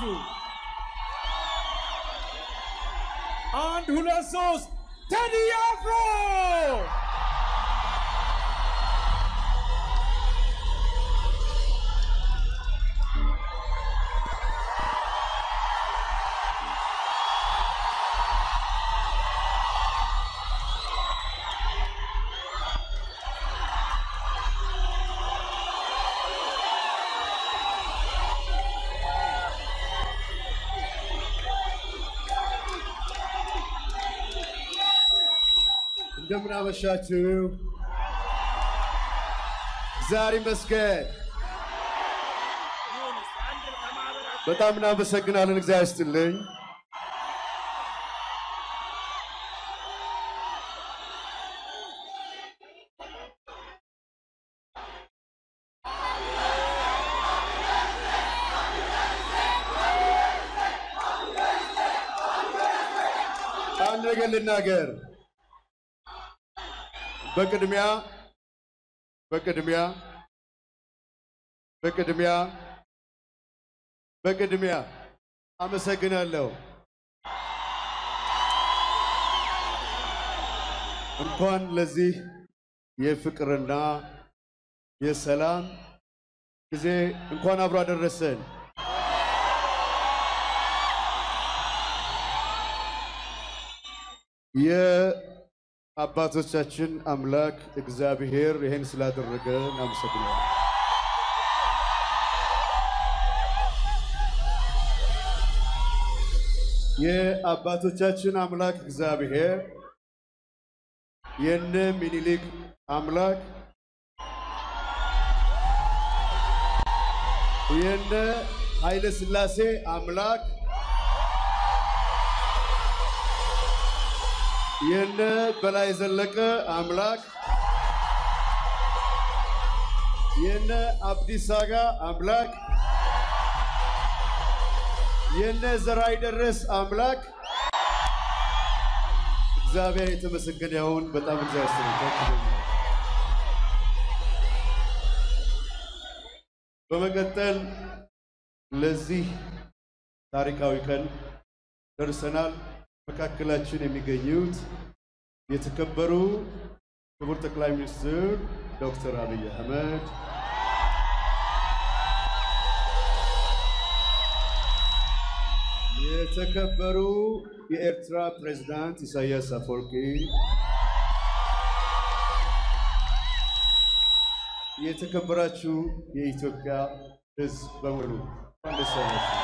ናችሁ? አንድ ሁለት ሶስት ቴዲ አፍሮ እንደምን አመሻችሁ። ዛሬ መስገን በጣም እናመሰግናለን። እግዚአብሔር ይስጥልኝ። አንድ ነገር ልናገር። በቅድሚያ በቅድሚያ በቅድሚያ በቅድሚያ አመሰግናለሁ። እንኳን ለዚህ የፍቅርና የሰላም ጊዜ እንኳን አብሮ አደረሰን። የአባቶቻችን አምላክ እግዚአብሔር ይህን ስላደረገ እናመሰግናለን። የአባቶቻችን አምላክ እግዚአብሔር የነ ሚኒሊክ አምላክ የነ ኃይለ ሥላሴ አምላክ የነ በላይ ዘለቀ አምላክ የነ አብዲስ አጋ አምላክ የነ ዘራይ ደረስ አምላክ እግዚአብሔር የተመሰገነ ይሁን። በጣም እግዚአብሔር ይመስገን። በመቀጠል ለዚህ ታሪካዊ ቀን ደርሰናል። መካከላችን የሚገኙት የተከበሩ ክቡር ጠቅላይ ሚኒስትር ዶክተር አብይ አህመድ፣ የተከበሩ የኤርትራ ፕሬዝዳንት ኢሳያስ አፈወርቂ፣ የተከበራችሁ የኢትዮጵያ ሕዝብ በሙሉ እንኳን ደስ ያላችሁ።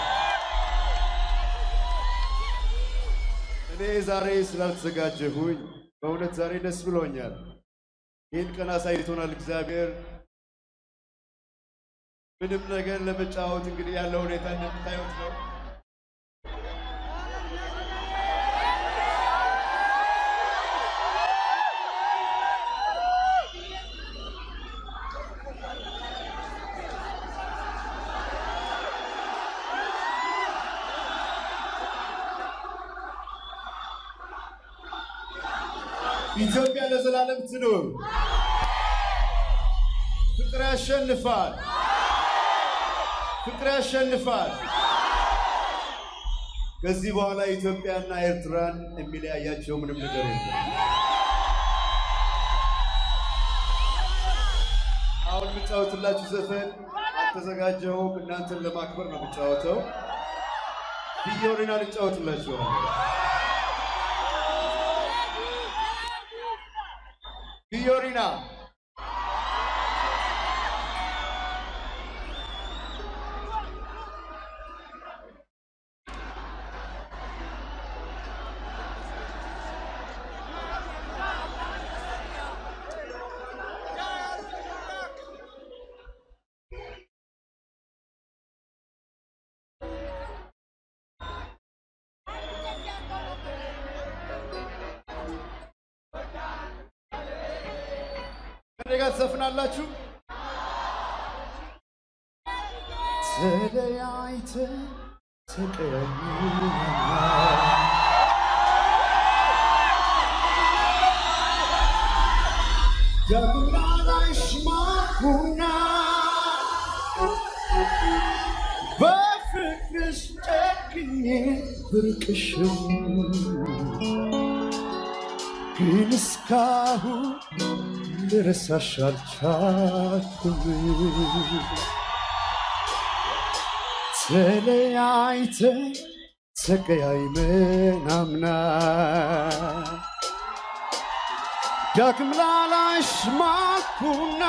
እኔ ዛሬ ስላልተዘጋጀሁኝ በእውነት ዛሬ ደስ ብሎኛል። ይህን ቀን አሳይቶናል እግዚአብሔር። ምንም ነገር ለመጫወት እንግዲህ ያለው ሁኔታ እንደምታዩት ነው። ኢትዮጵያ ለዘላለም ትኑር። ፍቅር ያሸንፋል። ፍቅር ያሸንፋል። ከዚህ በኋላ ኢትዮጵያና ኤርትራን የሚለያያቸው ምንም ነገር የለም። አሁን የምጫወትላችሁ ዘፈን አልተዘጋጀሁም። እናንተን ለማክበር ነው የምጫወተው። ቪዮሪና ልጫወትላችኋለሁ። ቪዮሪና ከኔ ጋር ትዘፍናላችሁ። ተለያይተን ተቀያይመናል ዳግም ላላይሽማኩና በፍቅርሽ ብርቅሽም ግን እስካሁን ልረሳሽ አልቻልኩም። ተለያይተን ተቀያይመን አምና ዳግም ላላይሽ ማኩና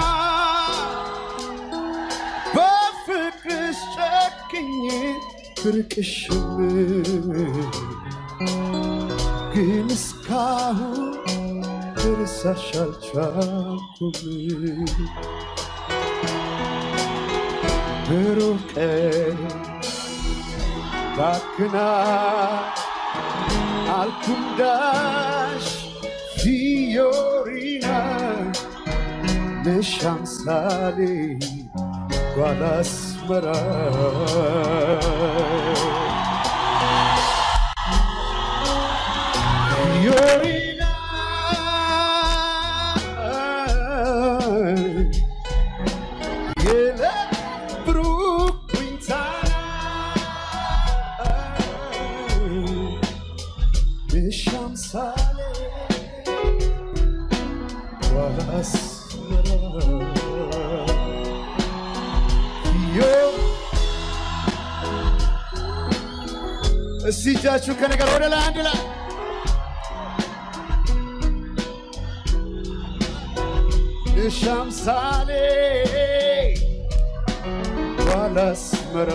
በፍቅርሽ ጨክኜ ብርቅሽም ግን እስካሁን ልረሳሽ አልቻልኩም። ብሩቅ ባክና አልኩንዳሽ ፊዮሪና ነሽ አምሳሌ ጓላስመራ ፊዮሪና የዕለት ብሩክ ዊንታና ነሽ አምሳሌ ጓላስመራ እስቲ እጃችሁ ከነገር ወደ ላይ አንድ ላይ እሺ አምሳሌ ባላስመራ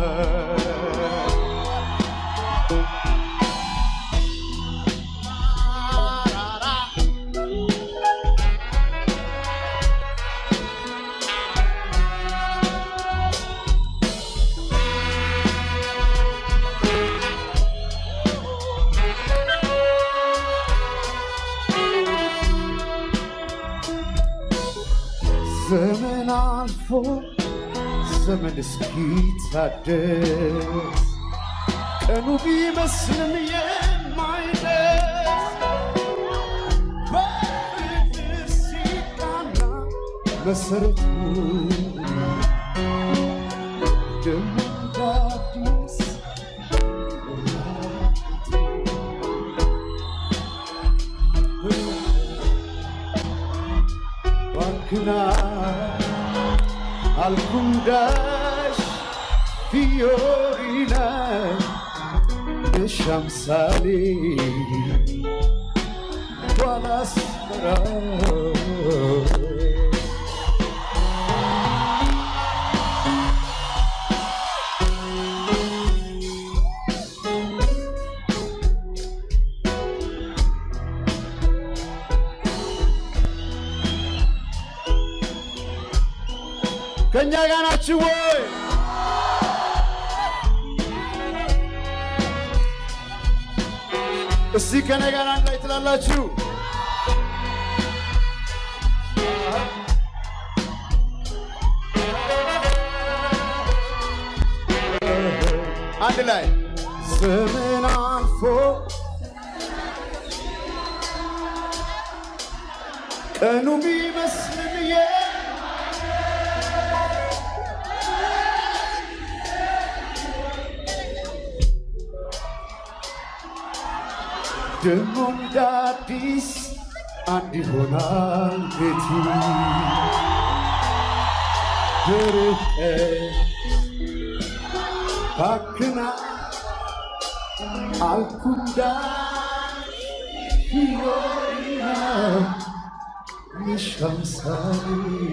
ዘመን አልፎ ዘመን እስኪታደስ ቀኑ ቢመስልም የማይደርስ በፍቅር ሲቃና መሰረቱ ደሞ እንደ አዲስ ባክና አልኩንዳሽ ፊዮሪና ነሽ አምሳሌ ባላስመራ ከእኛ ጋር ናችሁ ወይ? እስቲ ከኔ ጋር አንድ ላይ ትላላችሁ። አንድ ላይ ዘመን አልፎ ቀኑ ቢመስልም የ ደግሞ እንደ አዲስ አንድ ይሆናል ቤቱ ድርቀ ባክና አልኩንዳ ፊዮሪና የሻምሳሌ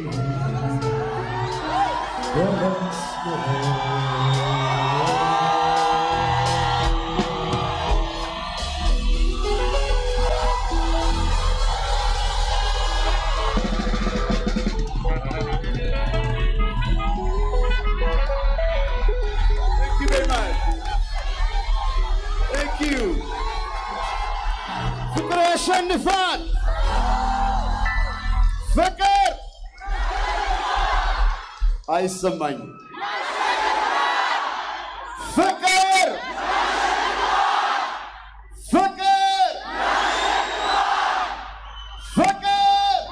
Thank you very much. Thank you. ፍቅር ያሸንፋል። ፍቅር አይሰማኝም። ፍቅር ፍቅር ፍቅር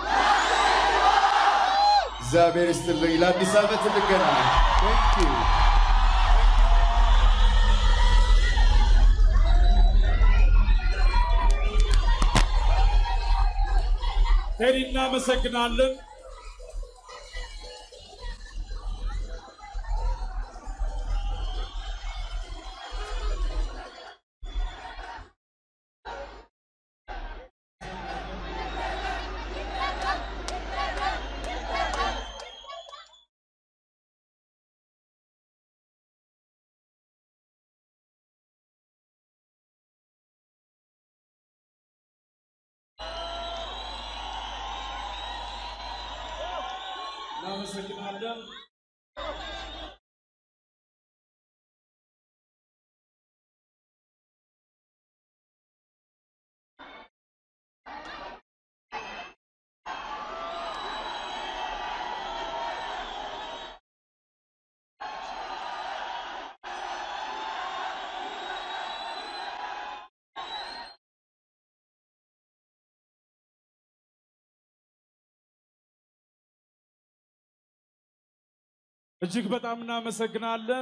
እግዚአብሔር ይስጥልኝ። ለአዲስ ዓመት እንገናኝ። Thank you. ቴዲ እናመሰግናለን። እናመሰግናለን። እጅግ በጣም እናመሰግናለን።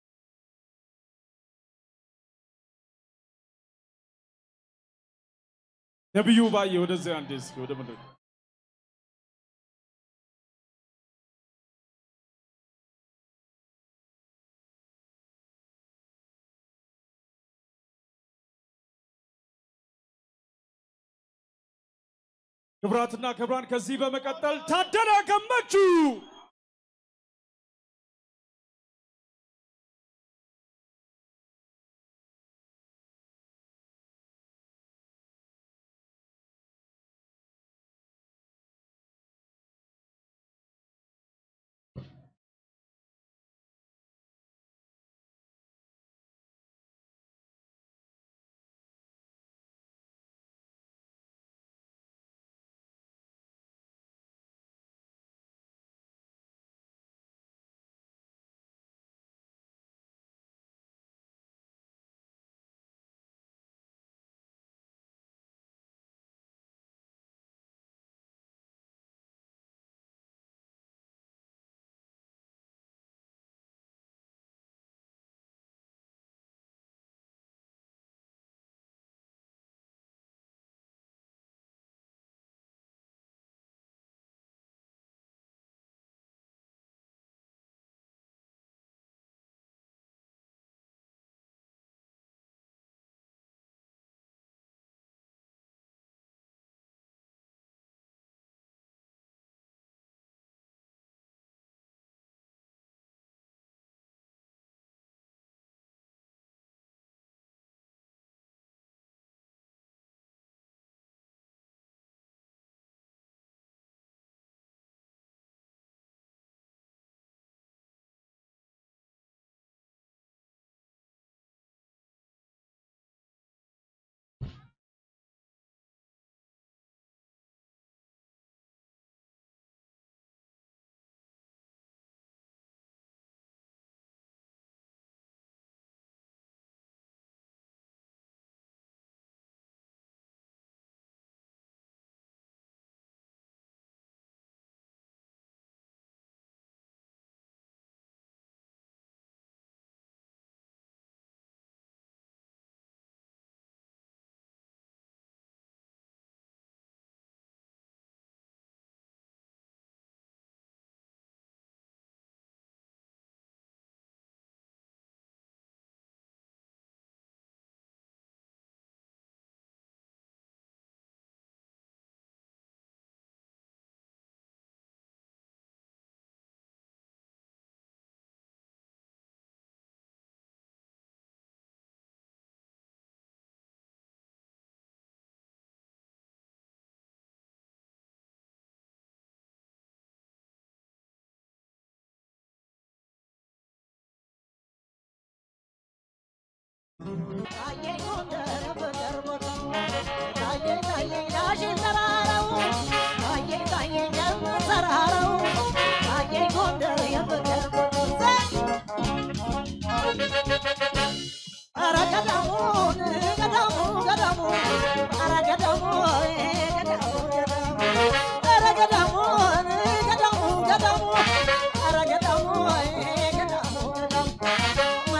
ነቢዩ ባየ ወደዚያ አንዴ እስኪ ወደ መድረክ ክብራትና ክብራን ከዚህ በመቀጠል ታደለ ገመቹ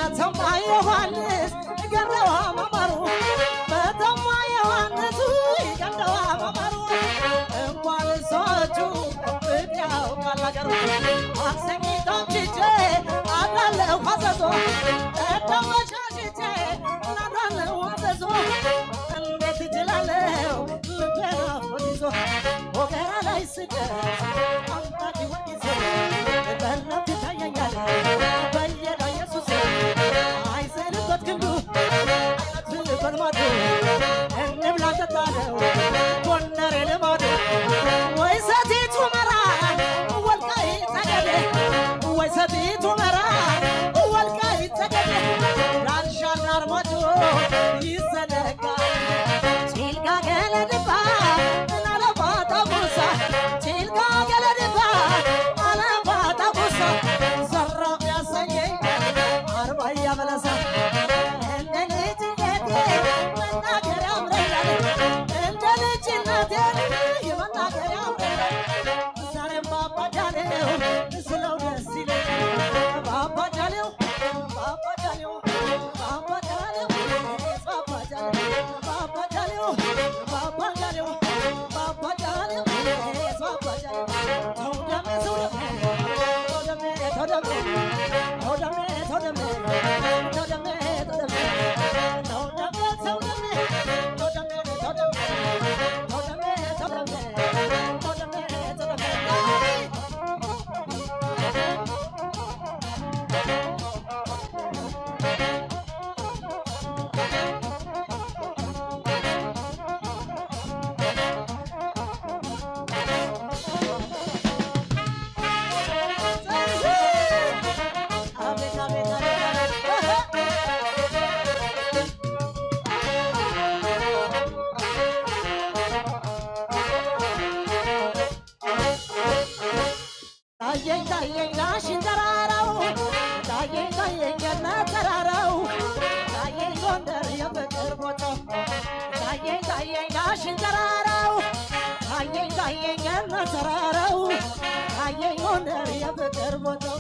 ዮሐንስ ገረዋ መማሩ በተማ ዮሐንስ ዳሩ አክሰኝቶም ችቼ አድራለሁ አዘዞ ተደመሻሽቼ አድራለሁ አዘዞ እንዴት እችላለሁ ልቤን አፎት ይዞ ወገራ ላይ ስደርስ አምላክ ወጊዞ በእናት ይታየኛል በየዳ ኢየሱስ አይዘንበት ክንዱ አይነትልበት ማዶ እንብላ ጠጣለው ጎንደሬ ልማዱ ወይ ሰቲት ሁመራ ወልቃይት ጠገዴ ወይ ሰቲት ሁመራ ወልቃይት ጠገዴ ዳንሻና አርማጮ ይዘነጋል ጭልጋ ገለድባ አለባታ ቡሳ ጭልጋ ገለድባ አለባታ ቡሳ ዘራፍ ያሰኘኝ አርባያ በለሳ እንደ ልጅነቴ መናገር ያምረኛል እንደ ልጅነቴ የመናገር ያምረኛል ዛሬም ባባጃሌው ስለው ደስ ይለኛል ባባጃሌው ባባጃሌው ባባጃሌው ባባጃሌው ባባጃሌው ባባጃሌው ባባጃሌው ባባጃሌው ተው ደሜ ተው ደሜ ተው ደሜ ተው ደሜ ተው ደሜ ተው ደሜ ተው ደሜ ተው ደሜ ተው ደሜ ተው ደሜ ተው ደሜ ተው ደሜ ተው ደሜ ተው ደሜ ተው ደሜ አቤት አቤት ታየኝ ታየኝ ላሽን ተራራው ታየኝ ታየኝ ገነት ተራራው ታየኝ ጎንደር የፍቅር ቦታው ታየኝ ታየኝ ላሽን ተራራው ታየኝ ታየኝ ገነት ተራራው ታየኝ ጎንደር የፍቅር ቦታው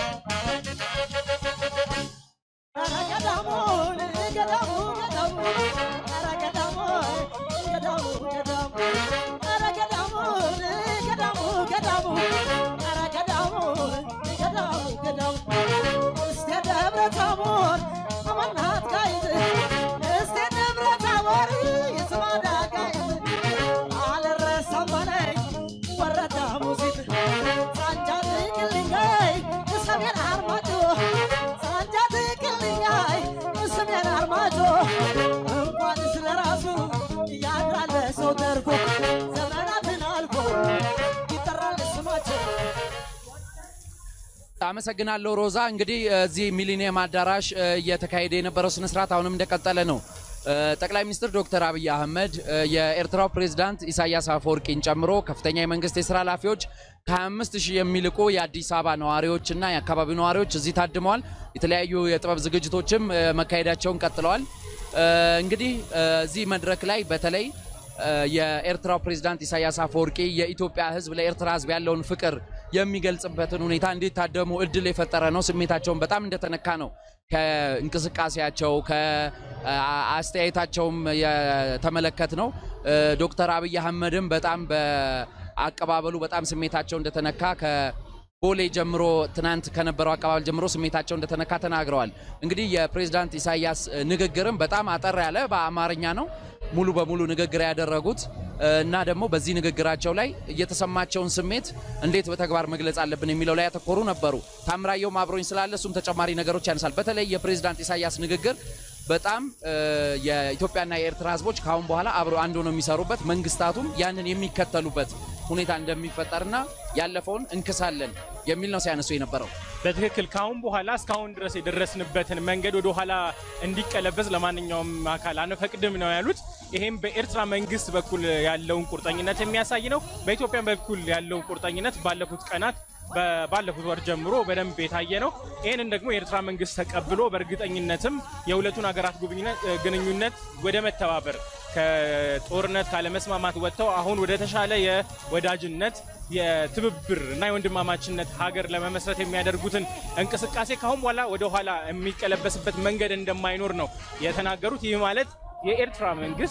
ኧረ ገዳሙን ገዳሙ ገዳሙ ኧረ ገዳሙ ገዳሙ ገዳሙ ኧረ ገዳሙን ገዳሙ ገዳሙ ኧረ ገዳሙን ገዳሙ ገዳሙ እስቴ ደብረ ታቦር አመናት ጋይዝ እስቴ ደብረ ታቦር የስማዳ ጋይዝ አልረሳም በለኝ ወረዳ ሙዚት ሳንጃ ትቅልኛይ ሰሜን አርማጮ ሳንጃ ትቅልኛይ ሰሜን አርማጮ እንኳን ስለ ራሱ ያድራል ሰው ተርፎ ዘመናትን አልፎ ይጠራል ስማቸው አመሰግናለሁ ሮዛ። እንግዲህ እዚህ ሚሊኒየም አዳራሽ እ፣ እየተካሄደ የነበረው ስነስርዓት አሁንም እንደቀጠለ ነው። እ፣ ጠቅላይ ሚኒስትር ዶክተር አብይ አህመድ እ፣ የኤርትራው ፕሬዝዳንት ኢሳያስ አፈወርቂን ጨምሮ ከፍተኛ የመንግስት የስራ ኃላፊዎች ከ25 ሺህ የሚልቁ የአዲስ አበባ ነዋሪዎችና የአካባቢው ነዋሪዎች እዚህ ታድመዋል። የተለያዩ የጥበብ ዝግጅቶችም እ፣ መካሄዳቸውን ቀጥለዋል። እ፣ እንግዲህ እ፣ እዚህ መድረክ ላይ በተለይ እ፣ የኤርትራው ፕሬዝዳንት ኢሳያስ አፈወርቂ የኢትዮጵያ ሕዝብ ለኤርትራ ሕዝብ ያለውን ፍቅር የሚገልጽበትን ሁኔታ እንዲታደሙ እድል የፈጠረ ነው። ስሜታቸውን በጣም እንደተነካ ነው ከእንቅስቃሴያቸው ከአስተያየታቸውም የተመለከት ነው። ዶክተር አብይ አህመድም በጣም በአቀባበሉ በጣም ስሜታቸው እንደተነካ ከቦሌ ጀምሮ ትናንት ከነበረው አቀባበል ጀምሮ ስሜታቸው እንደተነካ ተናግረዋል። እንግዲህ የፕሬዝዳንት ኢሳያስ ንግግርም በጣም አጠር ያለ በአማርኛ ነው ሙሉ በሙሉ ንግግር ያደረጉት እና ደግሞ በዚህ ንግግራቸው ላይ የተሰማቸውን ስሜት እንዴት በተግባር መግለጽ አለብን የሚለው ላይ ያተኮሩ ነበሩ። ታምራየውም አብሮኝ ስላለ እሱም ተጨማሪ ነገሮች ያነሳል። በተለይ የፕሬዝዳንት ኢሳያስ ንግግር በጣም የኢትዮጵያና የኤርትራ ሕዝቦች ከአሁን በኋላ አብረው አንድ ሆነው የሚሰሩበት መንግስታቱም ያንን የሚከተሉበት ሁኔታ እንደሚፈጠርና ያለፈውን እንክሳለን የሚል ነው ሲያነሱ የነበረው። በትክክል ካሁን በኋላ እስካሁን ድረስ የደረስንበትን መንገድ ወደ ኋላ እንዲቀለበስ ለማንኛውም አካል አንፈቅድም ነው ያሉት። ይሄም በኤርትራ መንግስት በኩል ያለውን ቁርጠኝነት የሚያሳይ ነው። በኢትዮጵያ በኩል ያለውን ቁርጠኝነት ባለፉት ቀናት ባለፉት ወር ጀምሮ በደንብ የታየ ነው። ይህንን ደግሞ የኤርትራ መንግስት ተቀብሎ በእርግጠኝነትም የሁለቱን ሀገራት ግንኙነት ወደ መተባበር ከጦርነት ካለመስማማት ወጥተው አሁን ወደ ተሻለ የወዳጅነት የትብብር እና የወንድማማችነት ሀገር ለመመስረት የሚያደርጉትን እንቅስቃሴ ካሁን በኋላ ወደ ኋላ የሚቀለበስበት መንገድ እንደማይኖር ነው የተናገሩት። ይህ ማለት የኤርትራ መንግስት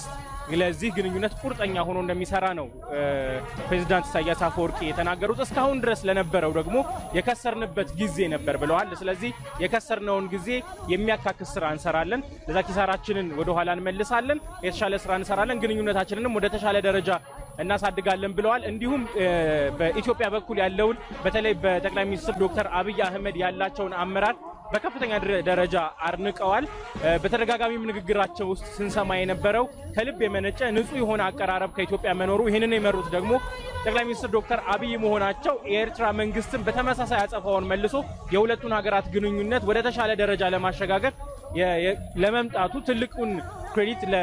ለዚህ ግንኙነት ቁርጠኛ ሆኖ እንደሚሰራ ነው እ፣ ፕሬዚዳንት ኢሳያስ አፈወርቂ የተናገሩት። እስካሁን ድረስ ለነበረው ደግሞ የከሰርንበት ጊዜ ነበር ብለዋል። ስለዚህ የከሰርነውን ጊዜ የሚያካክስ ስራ እንሰራለን፣ ለዛ ኪሳራችንን ወደኋላ እንመልሳለን፣ የተሻለ ስራ እንሰራለን፣ ግንኙነታችንንም ወደ ተሻለ ደረጃ እናሳድጋለን ብለዋል። እንዲሁም እ፣ በኢትዮጵያ በኩል ያለውን በተለይ በጠቅላይ ሚኒስትር ዶክተር አብይ አህመድ ያላቸውን አመራር በከፍተኛ ድረ- ደረጃ አድንቀዋል። እ፣ በተደጋጋሚም ንግግራቸው ውስጥ ስንሰማ የነበረው ከልብ የመነጨ ንጹህ የሆነ አቀራረብ ከኢትዮጵያ መኖሩ ይህንን የመሩት ደግሞ ጠቅላይ ሚኒስትር ዶክተር አብይ መሆናቸው የኤርትራ መንግስትን በተመሳሳይ አጸፋውን መልሶ የሁለቱን ሀገራት ግንኙነት ወደ ተሻለ ደረጃ ለማሸጋገር የ- የ- ለመምጣቱ ትልቁን ክሬዲት ለ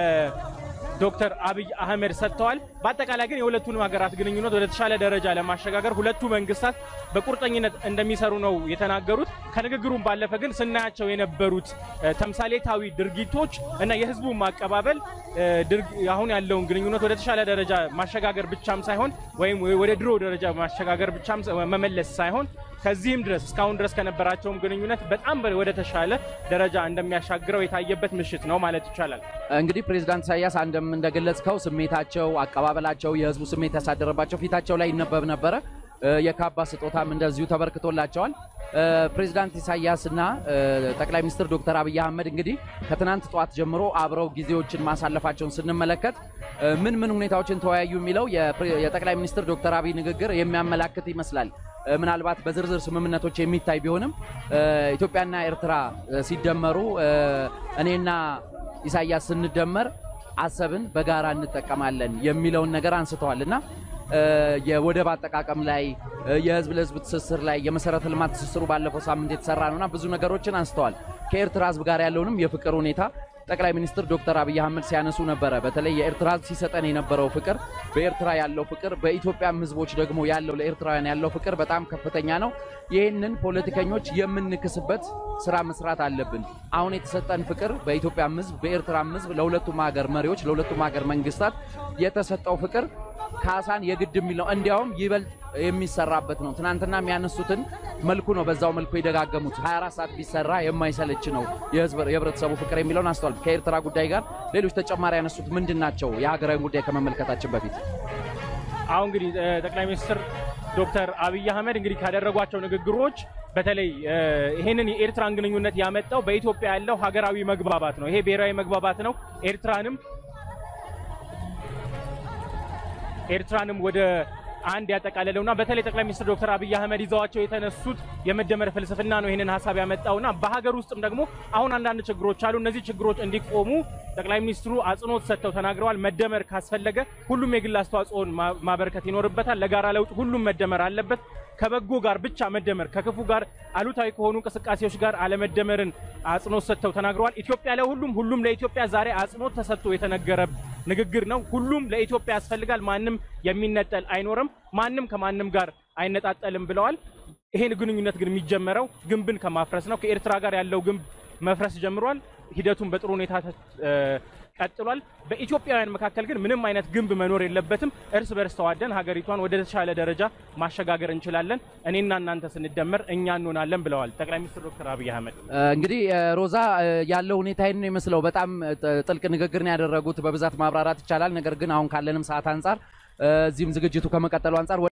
ዶክተር አብይ አህመድ ሰጥተዋል። በአጠቃላይ ግን የሁለቱንም ሀገራት ግንኙነት ወደ ተሻለ ደረጃ ለማሸጋገር ሁለቱ መንግስታት በቁርጠኝነት እንደሚሰሩ ነው የተናገሩት። ከንግግሩም ባለፈ ግን ስናያቸው የነበሩት እ፣ ተምሳሌታዊ ድርጊቶች እና የህዝቡ ማቀባበል እ፣ ድርግ- አሁን ያለውን ግንኙነት ወደ ተሻለ ደረጃ ማሸጋገር ብቻም ሳይሆን ወይም ወደ ድሮ ደረጃ ማሸጋገር ብቻም ሳ- መመለስ ሳይሆን ከዚህም ድረስ እስካሁን ድረስ ከነበራቸውም ግንኙነት በጣም በ- ወደ ተሻለ ደረጃ እንደሚያሻግረው የታየበት ምሽት ነው ማለት ይቻላል። እንግዲህ ፕሬዚዳንት ኢሳያስ አንድም እንደገለጽከው ስሜታቸው፣ አቀባበላቸው የህዝቡ ስሜት ያሳደረባቸው ፊታቸው ላይ ይነበብ ነበረ። እ፣ የካባ ስጦታም እንደዚሁ ተበርክቶላቸዋል። እ፣ ፕሬዚዳንት ኢሳያስ እና እ፣ ጠቅላይ ሚኒስትር ዶክተር አብይ አህመድ እንግዲህ ከትናንት ጠዋት ጀምሮ አብረው ጊዜዎችን ማሳለፋቸውን ስንመለከት እ፣ ምን ምን ሁኔታዎችን ተወያዩ የሚለው የፕሬ- የጠቅላይ ሚኒስትር ዶክተር አብይ ንግግር የሚያመላክት ይመስላል። እ፣ ምናልባት በዝርዝር ስምምነቶች የሚታይ ቢሆንም እ፣ ኢትዮጵያና ኤርትራ እ፣ ሲደመሩ እ፣ እኔና ኢሳያስ ስንደመር አሰብን በጋራ እንጠቀማለን የሚለውን ነገር አንስተዋል እና እ፣ የወደብ አጠቃቀም ላይ እ፣ የህዝብ ለህዝብ ትስስር ላይ የመሰረተ ልማት ትስስሩ ባለፈው ሳምንት የተሰራ ነውና ብዙ ነገሮችን አንስተዋል። ከኤርትራ ህዝብ ጋር ያለውንም የፍቅር ሁኔታ ጠቅላይ ሚኒስትር ዶክተር አብይ አህመድ ሲያነሱ ነበረ። በተለይ የኤርትራ ህዝብ ሲሰጠን የነበረው ፍቅር፣ በኤርትራ ያለው ፍቅር፣ በኢትዮጵያም ህዝቦች ደግሞ ያለው ለኤርትራውያን ያለው ፍቅር በጣም ከፍተኛ ነው። ይህንን ፖለቲከኞች የምንክስበት ስራ መስራት አለብን። አሁን የተሰጠን ፍቅር በኢትዮጵያም ህዝብ በኤርትራም ህዝብ ለሁለቱም ሀገር መሪዎች ለሁለቱም ሀገር መንግስታት የተሰጠው ፍቅር ካሳን የግድ የሚለው እንዲያውም ይበልጥ የሚሰራበት ነው። ትናንትና የሚያነሱትን መልኩ ነው በዛው መልኩ የደጋገሙት። 24 ሰዓት ቢሰራ የማይሰለች ነው የህዝብ- የህብረተሰቡ ፍቅር የሚለውን አስተዋል። ከኤርትራ ጉዳይ ጋር ሌሎች ተጨማሪ ያነሱት ምንድን ናቸው? የሀገራዊ ጉዳይ ከመመልከታችን በፊት አሁን እንግዲህ እ፣ ጠቅላይ ሚኒስትር ዶክተር አብይ አህመድ እንግዲህ ካደረጓቸው ንግግሮች በተለይ እ፣ ይህንን የኤርትራን ግንኙነት ያመጣው በኢትዮጵያ ያለው ሀገራዊ መግባባት ነው። ይሄ ብሔራዊ መግባባት ነው። ኤርትራንም ኤርትራንም ወደ አንድ ያጠቃለለውና በተለይ ጠቅላይ ሚኒስትር ዶክተር አብይ አህመድ ይዘዋቸው የተነሱት የመደመር ፍልስፍና ነው ይህንን ሀሳብ ያመጣውና በሀገር ውስጥም ደግሞ አሁን አንዳንድ ችግሮች አሉ። እነዚህ ችግሮች እንዲቆሙ ጠቅላይ ሚኒስትሩ አጽንኦት ሰጥተው ተናግረዋል። መደመር ካስፈለገ ሁሉም የግል አስተዋጽኦን ማ- ማበርከት ይኖርበታል። ለጋራ ለውጥ ሁሉም መደመር አለበት። ከበጎ ጋር ብቻ መደመር፣ ከክፉ ጋር አሉታዊ ከሆኑ እንቅስቃሴዎች ጋር አለመደመርን አጽንኦት ሰጥተው ተናግረዋል። ኢትዮጵያ ለሁሉም ሁሉም ለኢትዮጵያ ዛሬ አጽንኦት ተሰጥቶ የተነገረ ንግግር ነው። ሁሉም ለኢትዮጵያ ያስፈልጋል። ማንም የሚነጠል አይኖርም። ማንም ከማንም ጋር አይነጣጠልም ብለዋል። ይሄን ግንኙነት ግን የሚጀመረው ግንብን ከማፍረስ ነው። ከኤርትራ ጋር ያለው ግንብ መፍረስ ጀምሯል። ሂደቱን በጥሩ ሁኔታ ተ- እ፣ ቀጥሏል። በኢትዮጵያውያን መካከል ግን ምንም አይነት ግንብ መኖር የለበትም። እርስ በርስ ተዋደን ሀገሪቷን ወደ ተሻለ ደረጃ ማሸጋገር እንችላለን። እኔና እናንተ ስንደመር እኛ እንሆናለን ብለዋል ጠቅላይ ሚኒስትር ዶክተር አብይ አህመድ። እ፣ እንግዲህ እ፣ ሮዛ እ፣ ያለው ሁኔታ ይህን ነው የሚመስለው። በጣም እ፣ ጥ- ጥልቅ ንግግር ነው ያደረጉት። በብዛት ማብራራት ይቻላል። ነገር ግን አሁን ካለንም ሰዓት አንጻር እ፣ እዚህም ዝግጅቱ ከመቀጠሉ አንጻር